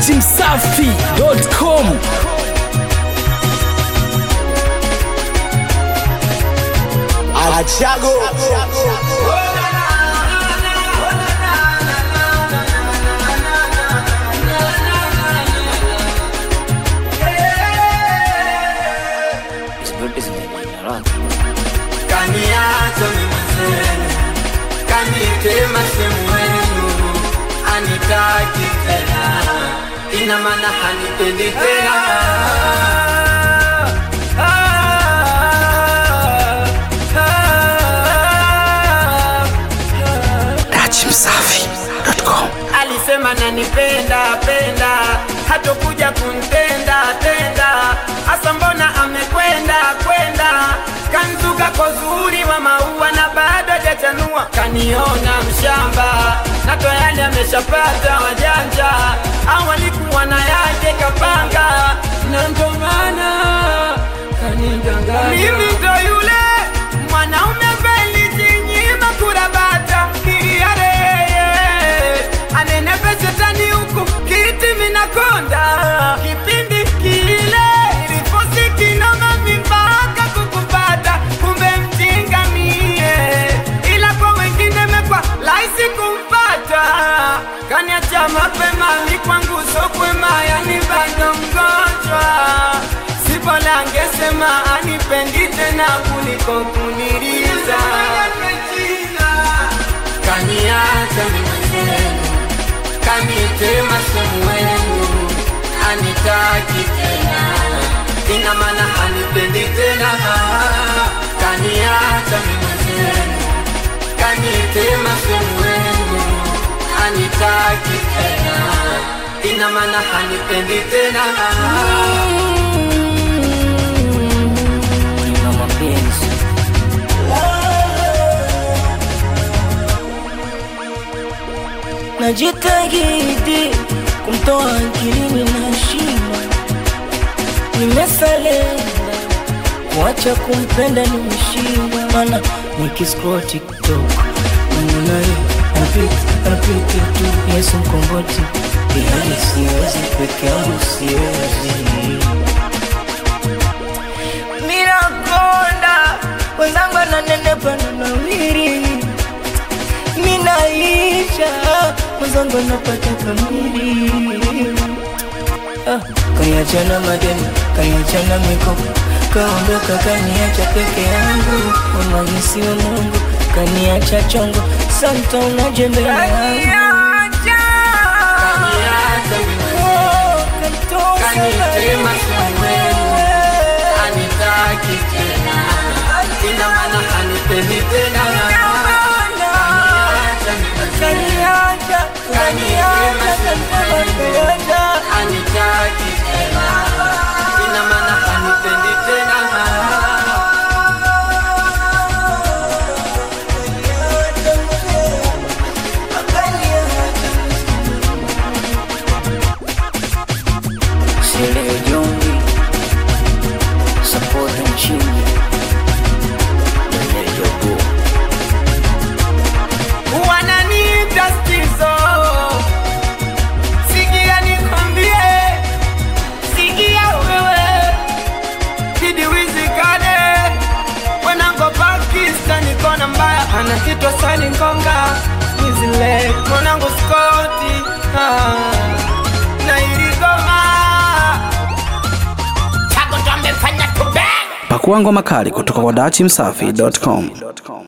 datimsafi.com Achago kaniacha mimi zenu kanitema sehemu wenu anitaki tena ina maana hanipendi tena datimsafi.com alisema nanipenda penda hatokuja kuntenda tenda hasa mbona amekwenda kwenda kanzuka kwa zuri wa maua na bado hajachanua kaniona mshamba na tayari ameshapata wajanja au alikuwa na yake kapanga na ndo maana kanidanganya mimi ndo yule mwanaume velijinyima kurabata iyareye anenepe shetani huku kiti minakonda kipindi kile ilifosi kinoma mimpaka kukupata kumbe mjinga mie ila kwa wengine mekwa laisi kumpata kaniacha mapema ni kwangu sokwema yani bado mgonjwa sipola angesema anipendi tena kuliko kuniriza kaniacha mimezenu kanitema sehemu wenu anitaki tena ina maana hanipendi tena kaniacha mimezenu kanitema sehemu wenu anitaki tena ina maana hanipendi tena na mapenzi najitahidi kumtoa akilini na shima nimesalenda kuacha kumpenda nimeshindwa mana nikiscroll tiktok naye anapita anapita tu yesu mkomboti ihali siwezi peke yangu siwezi minakonda wenzangu ananenepa na nawiri minaisha mwenzangu anapata kamili ah, kaniachana madeni kaniachana mikopo kaondoka kaniacha peke yangu wamagisi wa mungu kaniacha chongo santa unajembe yangu kaniacha mimezenu Oh, kanitosa kanitema sehemu wenu anitaki tena ina maana hanipendi tena Kaniacha mimezenu kaniacha kaniacha kaniacha anitaki tena ina maana hanipendi tena Sile Jongi Support nchini Meneja Go wananiita stizo sikia nikwambie sikia wewe kidiwizikane wenango pakistani kona mbaya anakitwa sani ngonga nizile mwanangu skoti ah, na iligoma chago ndo amefanya tube pakuangwa makali kutoka kwa datimsafi.com